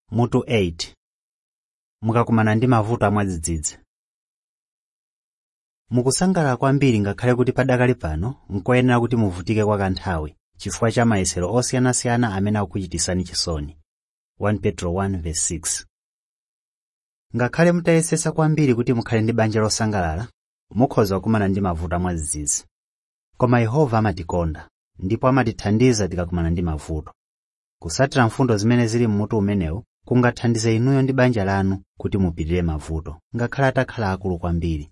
mutu 8 mukakumana ndi mavuto amwadzidzidzi mukusangalala kwambiri ngakhale kuti padakali pano nkoyenera kuti muvutike kwa kanthawi chifukwa cha mayesero osiyanasiyana amene akukuchitisani chisoni 1 petro 1:6 ngakhale mutayesesa kwambiri kuti mukhale ndi banja losangalala mukhoza kukumana ndi mavuto amwadzidzidzi koma yehova amatikonda ndipo amatithandiza tikakumana ndi mavuto kusatira mfundo zimene zili mmutu umenewu kungathandize inuyo ndi banja lanu kuti mupirire mavuto ngakhale atakhala akulu kwambiri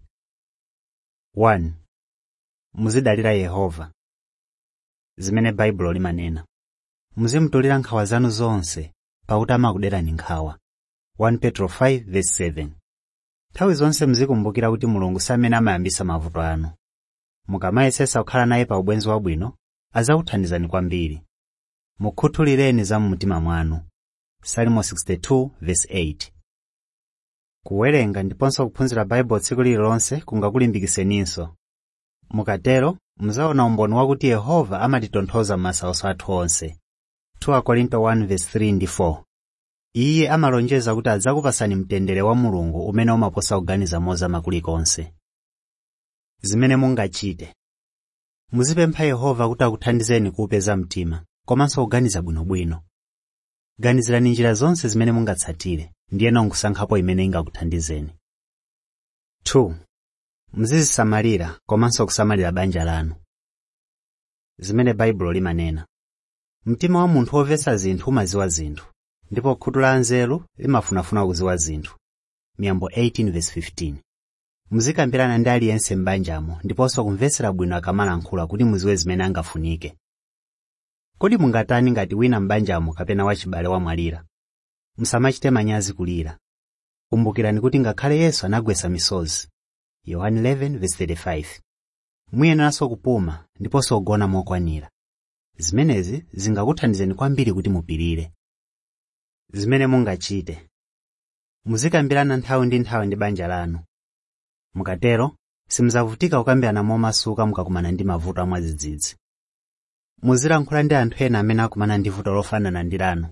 1 muzidalira yehova zimene baibulo limanena muzimutolera nkhawa zanu zonse pakuti amakuderani nkhawa 1 petro 5:7 nthawi zonse muzikumbukira kuti mulungu samene amayambisa mavuto anu mukamayesesa kukhala naye pa ubwenzi wabwino azakuthandizani kwambiri mukhuthulireni za mumtima mwanu salimo 62:8 kuwerenga ndiponso kuphunzira baibulo tsiku lililonse kungakulimbikiseninso mukatero muzaona umboni wakuti yehova amatitonthoza m'masautso athu onse 2 Korinto 1:3 ndi 4 iye amalonjeza kuti adzakupasani mtendere wa mulungu umene umaposa kuganiza mozama kulikonse zimene mungachite muzipempha yehova kuti akuthandizeni kuupeza mtima komanso kuganiza bwinobwino ganizirani njira zonse zimene mungatsatire ndiyeno nkusankhapo imene ingakuthandizeni 2 muzizisamalira komanso kusamalira banja lanu zimene baibulo limanena mtima wa munthu womvetsa zinthu umaziwa zinthu ndipo khutu la anzeru limafunafuna kuziwa zinthu miyambo 18:15 muzikambirana ndi aliyense m'banjamo ndiponso kumvetsera bwino akamalankhula kuti muziwe zimene angafunike kodi mungatani ngati wina m'banjamo kapena wachibale wamwalira musamachite manyazi kulira kumbukirani kuti ngakhale yesu anagwetsa misozi yohani 11:35 muyeneranso kupuma ndiponso kugona mokwanira zimenezi zingakuthandizeni kwambiri kuti mupirire zimene mungachite muzikambirana nthawi ndi nthawi ndi banja lanu mukatero simudzavutika kukambirana momasuka mukakumana ndi mavuto amwadzidzidzi muzilankhula ndi anthu ena amene akumana ndi vuto lofanana ndi lanu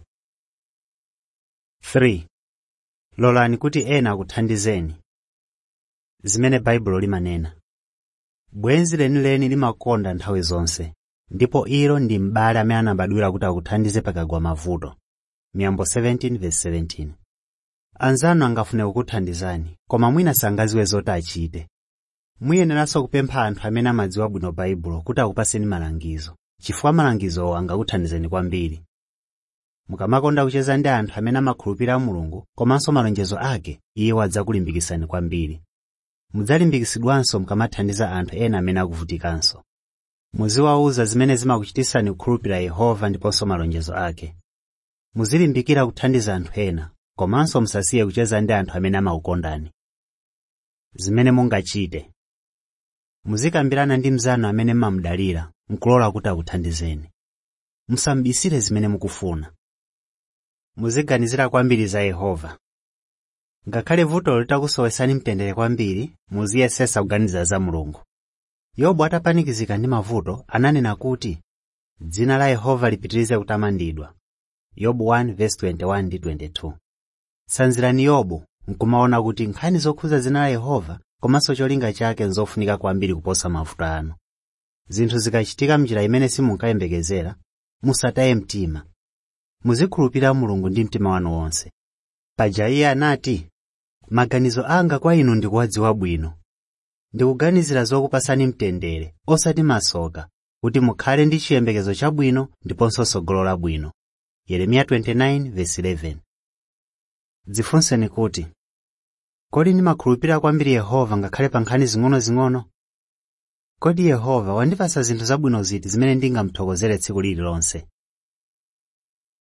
3 lolani kuti ena akuthandizeni zimene baibulo limanena bwenzi lenileni limakonda nthawi zonse ndipo ilo ndi m'bale amene anabadwira kuti akuthandize pakagwa mavuto miyambo 17:17 anzanu angafune kukuthandizani koma mwina sangaziwe zoti achite muyeneranso kupempha anthu amene amadziwa bwino baibulo kuti akupaseni malangizo chifukwa malangizowo angakuthandizeni kwambiri mukamakonda kucheza ndi anthu amene amakhulupirira mulungu komanso malonjezo ake iye adzakulimbikitsani kwambiri mudzalimbikitsidwanso mukamathandiza anthu ena amene akuvutikanso muziwawuza zimene zimakuchitisani kukhulupirira yehova ndiponso malonjezo ake muzilimbikira kuthandiza anthu ena komanso musasiye kucheza ndi anthu amene amakukondani zimene mungachite muzikambirana ndi mnzanu amene mmamudalira nkulola kuti akuthandizeni musamubisire zimene mukufuna muziganizira kwambiri za yehova ngakhale vutolo litakusowetsani mtendere kwambiri muziyesesa kuganiza za mulungu yobu atapanikizika ndi mavuto ananena kuti dzina la yehova lipitirize kutamandidwa yobu 1:21 ndi 22 tsanzirani yobu nkumaona kuti nkhani zokhuza dzina la yehova komanso cholinga chake nzofunika kwambiri kuposa mavuto anu zinthu zikachitika mnjira imene simunkayembekezera musataye mtima muzikhulupirira mulungu ndi mtima wanu wonse paja iye anati maganizo anga kwa inu ndikuwadziwa bwino ndikuganizira zokupasani mtendere osati masoka kuti mukhale ndi chiyembekezo chabwino ndiponso tsogolo labwino yeremiya 29:11 dzifunseni kuti kodi ndimakhulupirira kwambiri yehova ngakhale pa nkhani zing'onozing'ono kodi yehova wandipasa zinthu zabwino ziti zimene ndingamuthokozere tsiku lililonse